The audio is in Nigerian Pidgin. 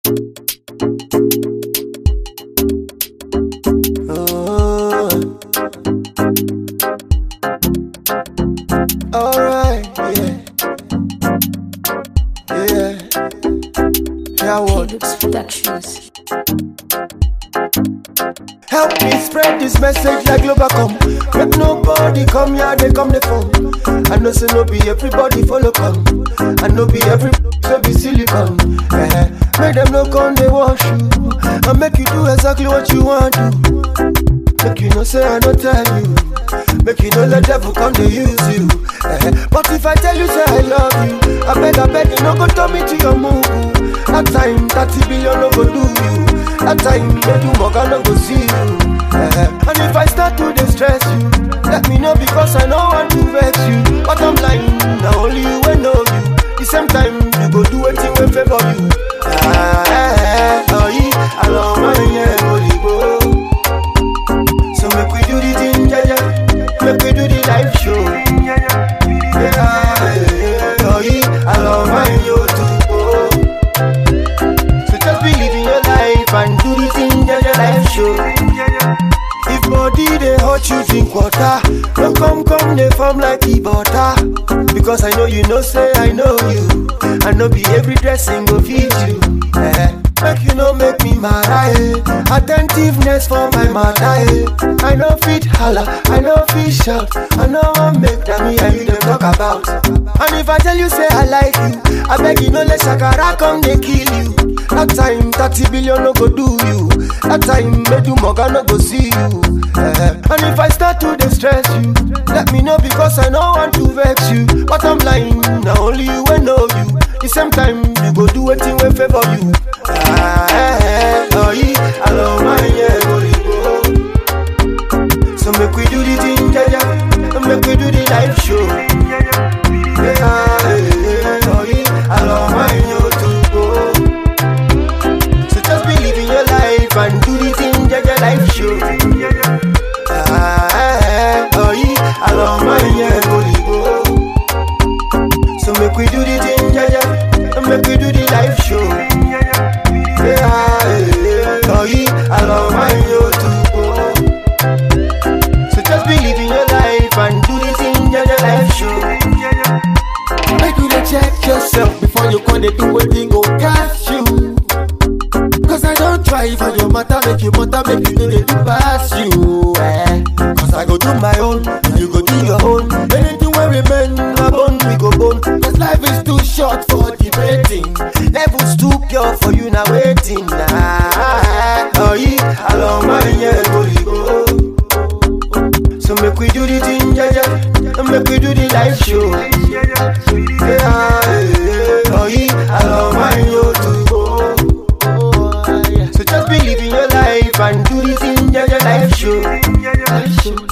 Oh. Alright, yeah. Yeah. Yeah, what? Lux Productions. Help me spread this message like Globacom. Make nobody come here, they come the phone. I know say no be everybody follow come. I know be every so be silicon. Eh, Make them no come they wash you. And make you do exactly what you want to. Make you no say I no tell you. Make you no let devil come to use you. Eh, But if I tell you say I love you, I beg I beg you no go turn me to your move. That time 30 billion no go do you. That time make you mug no go see you. Eh, And if I start to distress you, let me know because I know want to vex you. But I'm lying, now only you will know you. The same time you go do anything when favor you. Ah, eh, eh, oh, yeah, I love my yeah, holy go. So make we do the thing, yeah, yeah. Make we do the live show. Yeah, yeah, oh, yeah, I love my yo too. So just believe in your life and do the thing, yeah, yeah, live show. If body they hurt you drink water Don't come come they form like the butter Because I know you know say I know you I know be every dressing go feed you eh. Make you know make me mad eh. Attentiveness for my matter eh. I know fit holla, I know fit shout I know I make that me and you them talk about And if I tell you say I like you I beg you no let Shakara come they kill you That time 30 billion no go do you That time make you mugger no go see you Eh, And if I start to distress you Let me know because I know want to vex you But I'm lying, now only you will know you The same time you go do anything will favor you ah, eh, eh, oh, yeah, I love my yeah, holy go. So make we do the thing, yeah, yeah And Make we do the live show yeah, yeah, oh, yeah, I love my yo to go So just believe in your life and do the thing, yeah, yeah, live show Ah, eh, oh, yeah, I love my yeah, holy go. So make we do the thing, yeah, yeah, and make we do the live show. Yeah, eh, oh, yeah, I love my yo to go. So just believe in your life and do the thing, yeah, yeah, live show. Make you dey check yourself before you come dey do wetin go catch you. Cause I don't try for your matter, make you matter, make you no dey do pass you. Eh. Cause I go do my own, and you go do your own. Anything wey remain, na bone we go bone. Cause life is too short for debating. Levels too pure for you now waiting. Ah, oh, yeah, I love my yeah, holy go. So make we do the thing, yeah, yeah, and make we do the live show. Yeah, yeah, oh, yeah, I love my yo to go. So just believe in your life and do the thing, yeah, yeah, live show.